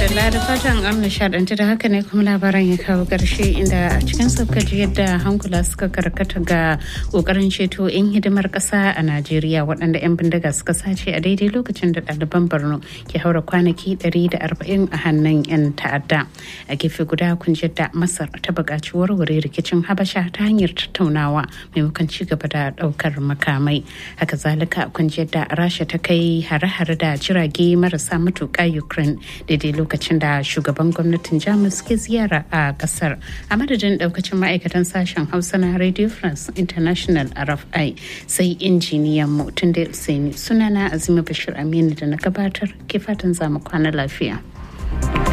madalla da fatan an nishadanci da haka ne kuma labaran ya kawo ƙarshe inda a cikin sauka ji yadda hankula suka karkata ga ƙoƙarin ceto 'yan hidimar ƙasa a najeriya waɗanda 'yan bindiga suka sace a daidai lokacin da ɗaliban borno ke haura kwanaki 140 a hannun 'yan ta'adda a gefe guda kun da masar ta buƙaci warware rikicin habasha ta hanyar tattaunawa maimakon ci gaba da ɗaukar makamai haka zalika kun da rasha ta kai hare-hare da jirage marasa matuƙa ukraine daidai lokacin da shugaban gwamnatin jamus ke ziyara a kasar a madadin daukacin ma'aikatan sashen hausa na radio france international rfi sai injiniyan mu tun da sunana azima bashir aminu da na gabatar ke fatan zamu kwana lafiya.